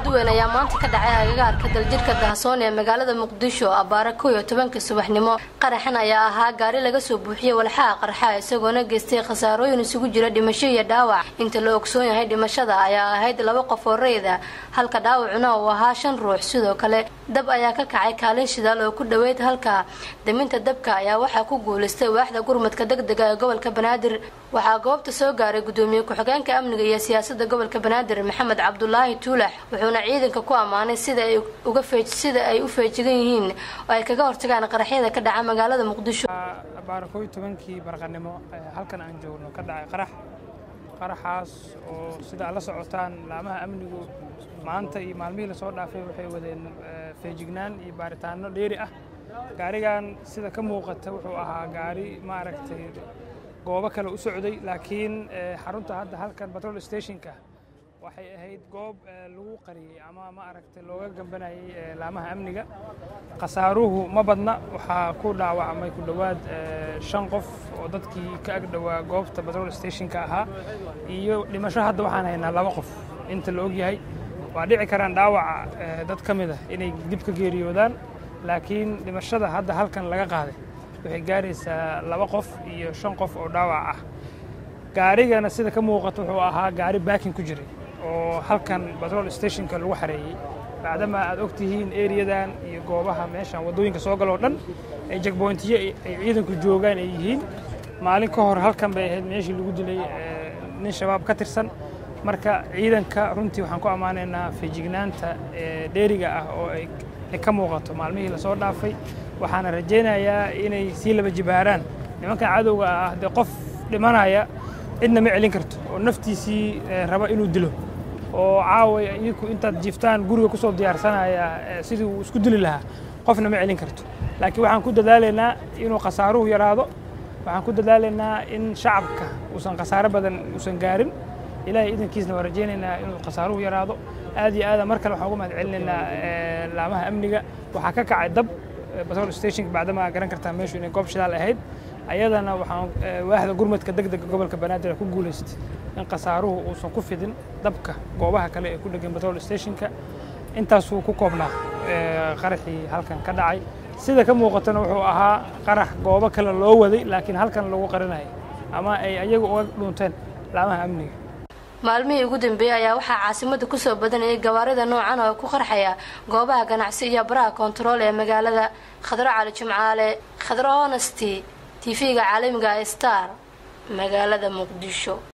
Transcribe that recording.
aada u weyn ayaa maanta ka dhacay agagaarka daljirka dahsoon ee magaalada muqdisho abbaare kow iyo tobanka subaxnimo qaraxan ayaa ahaa gaari laga soo buuxiyey walxaha qarxa isagoona geystay khasaarooyin isugu jira dhimasho iyo dhaawac inta la ogsoon yahay dhimashada ayaa ahayd laba qof oo rayda halka dhaawacuna uu ahaa shan ruux sidoo kale dab ayaa ka kacay kaalin shidaal oo ku dhoweyd halka daminta dabka ayaa waxaa ku guulaystay waaxda gurmadka degdega ee gobolka banaadir waxaa goobta soo gaaray gudoomiye ku-xigeenka amniga iyo siyaasada gobolka banaadir maxamed cabdulaahi tuulax wuxuuna ciidanka ku ammaanay sida ay uga feej sida ay u feejigan yihiin oo ay kaga hortagaan qaraxyada ka dhaca magaalada muqdisho baara kow iyo tobankii barqanimo halkan aan joogno ka dhacay qarax qaraxaas oo sida aad la socotaan laamaha amnigu maanta iyo maalmihii lasoo dhaafay waxay wadeen feejignaan iyo baaritaano dheeri ah gaarigan sida ka muuqata wuxuu ahaa gaari maaragtay goobo kale u socday laakiin xarunta hadda halkan batrol stationka waxay ahayd goob lagu qariyey ama ma aragtay looga gambanayay laamaha amniga khasaaruhu ma badna waxaa ku dhaawacmay ku dhowaad shan qof oo dadkii ka ag dhowaa goobta batrol stationka ahaa iyo dhimasho hadda waxaan haynaa laba qof inta la ogyahay waa dhici karaan dhaawaca dad ka mid ah inay dib ka geeriyoodaan laakiin dhimashada hadda halkan laga qaaday waxay gaaraysaa laba qof iyo shan qof oo dhaawac ah gaarigana sida ka muuqata wuxuu ahaa gaari baakin ku jiray oo halkan batrol stationka lagu xareeyey bacdama aad og tihiin eriyadan iyo goobaha meeshan waddooyinka soo galoo dhan ay jagboyntiyo ay ciidanku joogaan ay yihiin maalin ka hor halkan bay ahayd meeshii lagu dilay nin shabaab ka tirsan marka ciidanka runtii waxaan ku ammaanaynaa feejignaanta dheeriga ah oo ay ka muuqato maalmihii lasoo dhaafay waxaana rajaynayaa inay sii laba jibaaraan nimankan cadowga ah dee qof dhimanaya cidna ma celin karto oo naftiisii raba inuu dilo oo caaway idinku intaad jiiftaan guriga ku soo diyaarsanaya sidii uu isku dili lahaa qofna ma celin karto laakiin waxaan ku dadaalaynaa inuu khasaaruhu yaraado waxaan ku dadaalaynaa in shacabka uusan khasaaro badan uusan gaarin ilaahay idankiisna waa rajaynaynaa inuu khasaaruhu yaraado aad iyo aada mar kale waxaan uga mahad celinaynaa laamaha amniga waxaa ka kacay dab batrol stationka bacdama garan kartaa meeshu inay goob shidaal ahayd ayadana waxaan waaxda gurmadka degdega gobolka banaadir ku guulaystay in khasaaruhu uusan ku fidin dabka goobaha kale ee ku dhegan batrol stationka intaasuu ku koobnaa qaraxii halkan ka dhacay sida ka muuqatana wuxuu ahaa qarax goobo kale loo waday laakiin halkan lagu qarinayay ama ay ayagu uga dhuunteen laamaha amniga maalmihii ugu dambeeyey ayaa waxaa caasimada kusoo badanayay gawaarida noocan oo ku qarxaya goobaha ganacsi iyo baraha koontarool ee magaalada khadro cali jimcaale khadro honesty tv-ga caalamiga star magaalada muqdisho